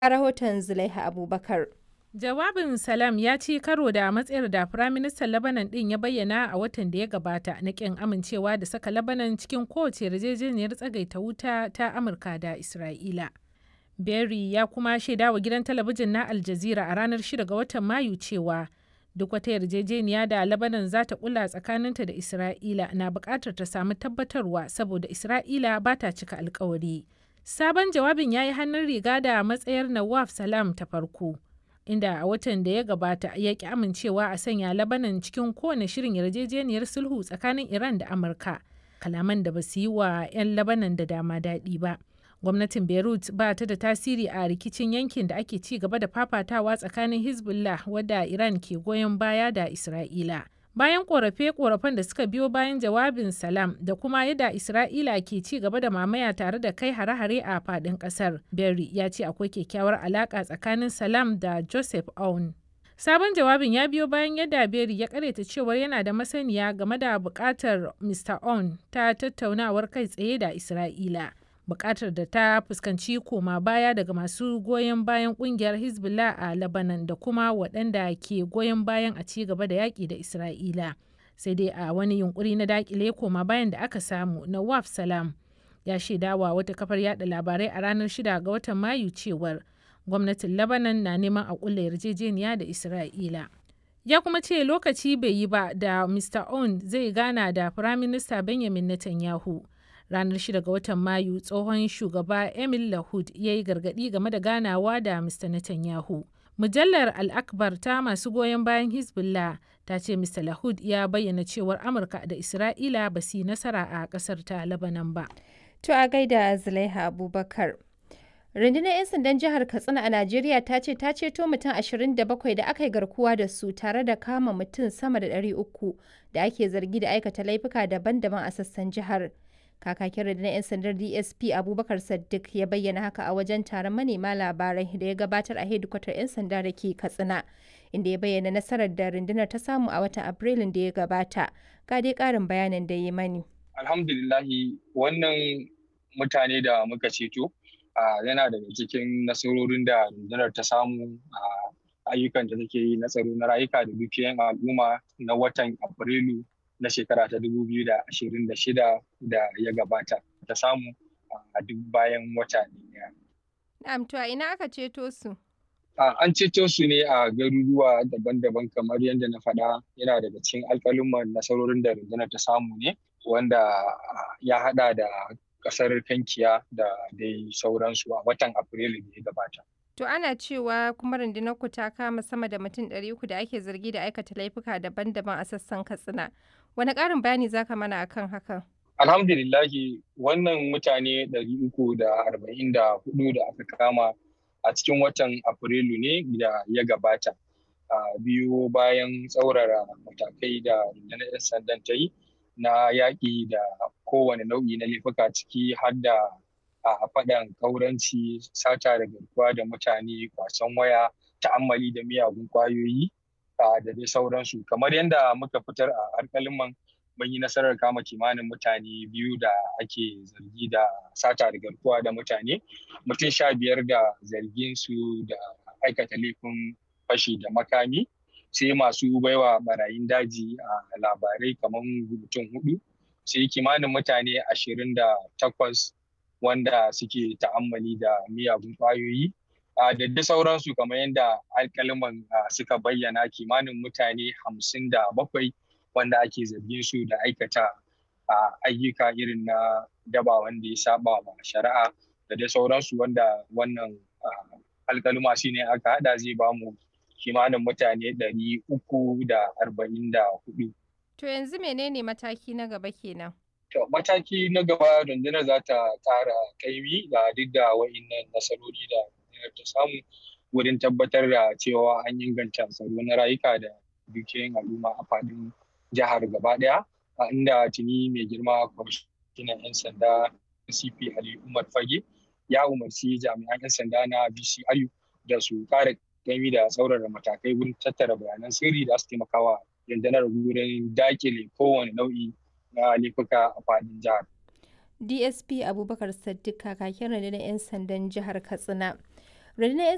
A rahoton Zulaiha Abubakar. Jawabin Salam ya ci karo da matsayar da Firaministan Lebanon ɗin ya bayyana a watan da ya gabata na ƙin amincewa da saka Lebanon cikin kowace yarjejeniyar tsagaita wuta ta Amurka da Isra'ila. Berry ya kuma shaida wa gidan talabijin na Al Jazeera a ranar 6 ga watan Mayu cewa duk wata yarjejeniya da Lebanon za ta kula tsakaninta da Isra'ila na buƙatar ta samu tabbatarwa saboda Isra'ila ba ta cika alkawari. Sabon jawabin ya yi hannun riga da matsayar Nawaf Salam ta farko. inda a watan da ya gabata ya ki amincewa a sanya labanan cikin kowane shirin yarjejeniyar sulhu tsakanin iran da amurka kalaman da ba su yi wa 'yan labanan da dama daɗi ba gwamnatin beirut ba ta da tasiri a rikicin yankin da ake ci gaba da fafatawa tsakanin hezbollah wadda iran ke goyon baya da isra'ila bayan korafe-korafen da suka biyo bayan jawabin salam da kuma yadda isra'ila ke ci gaba da mamaya tare da kai hare-hare a fadin kasar berry ya ce akwai kyakkyawar alaka tsakanin salam da joseph aoun sabon jawabin ya biyo bayan yadda berry ya karyata cewar yana da masaniya game da bukatar mr aoun ta tattaunawar kai tsaye da isra'ila bukatar da ta fuskanci koma baya daga masu goyon bayan kungiyar hezbollah a lebanon da kuma waɗanda ke goyon bayan a ci gaba da yaƙi da isra'ila sai dai a wani yunkuri na dakile koma bayan da aka samu na waf salam ya shaidawa wata kafar yada labarai a ranar 6 ga watan mayu cewar gwamnatin lebanon na neman a kulla yarjejeniya da isra'ila ya kuma ce lokaci bai yi ba da mr on zai gana da firaminista benjamin netanyahu ranar 6 ga watan mayu tsohon shugaba emil lahud ya yi gargadi game da ganawa da mr netanyahu mujallar al-akbar ta masu goyon bayan hezbollah ta ce mr lahud ya bayyana cewar amurka da isra'ila ba su yi nasara a kasar ta labanan ba To a gaida Zulaiha Abubakar. Rundunar 'yan sandan jihar Katsina a Najeriya ta ce ta ceto mutum 27 da aka yi garkuwa da su tare da kama mutum sama da 300 da ake zargi da aikata laifuka daban-daban a sassan jihar. Kakakin rundunar 'yan sandar DSP Abubakar Saddiq ya bayyana haka a wajen taron manema labarai da ya gabatar a hedikwatar 'yan sanda da ke Katsina, inda ya bayyana nasarar da rundunar ta samu a watan Afrilun da ya gabata. Ga dai ƙarin bayanin da ya mani. Alhamdulillahi wannan mutane da muka ceto yana daga cikin nasarorin da rundunar ta samu a ayyukan da take yi na tsaro na rayuka da dukiyan al'umma na watan Afrilu na shekara ta 2026 da ya gabata ta samu a duk bayan wata ɗaya. Na'am to a ina aka ceto su? An ceto su ne a garuruwa daban-daban kamar yadda na faɗa yana daga cikin alƙalumman nasarorin da rundunar ta samu ne wanda ya haɗa da ƙasar Kankiya da dai sauransu a watan Afrilu da ya gabata. To ana cewa kuma rundunar ku ta kama sama da mutum ɗari uku da ake zargi da aikata laifuka daban-daban a sassan Katsina. Wani ƙarin bayani za ka mana akan hakan? Alhamdulillahi wannan mutane ɗari uku da arba'in da hudu da aka kama a cikin watan Afrilu ne da ya gabata. biyu bayan tsaurara matakai da rundunar 'yan sandan ta yi na yaƙi da kowane nau'i na laifuka ciki har da a faɗan kauranci sata da garkuwa da mutane kwasan waya ta'ammali da miyagun ƙwayoyi da dai sauransu kamar yadda muka fitar a alƙaliman mun yi nasarar kama kimanin mutane biyu da ake zargi da sata da garkuwa da mutane mutum sha biyar da zargin su da aikata laifin fashi da makami sai masu baiwa barayin daji a labarai kamar mutum hudu sai kimanin mutane ashirin da takwas wanda suke ta'ammali da miyagun ƙwayoyi da dai sauransu kamar yadda alkaliman suka bayyana kimanin mutane hamsin da bakwai wanda ake zargin su da aikata ayyuka irin na daba wanda ya saba wa shari'a da dai sauransu wanda wannan alkaluma shi ne aka hada zai bamu kimanin mutane ɗari uku da arba'in da hudu. To yanzu menene mataki na gaba kenan? To mataki na gaba rundunar za ta ƙara kaimi da duk da wa'innan nasarori da rundunar ta samu wurin tabbatar da cewa an inganta tsaro na rayuka da dukiyoyin al'umma a faɗin jihar gaba ɗaya inda tuni mai girma kwamishinan 'yan sanda CP Ali Umar Fage ya umarci jami'an 'yan sanda na BCRU da su ƙara gami da tsaurara matakai wurin tattara bayanan sirri da su taimakawa rundunar wurin dakile kowane nau'i na laifuka a fadin jihar. DSP Abubakar Saddiq kakakin rundunar 'yan sandan jihar Katsina. Rundunar 'yan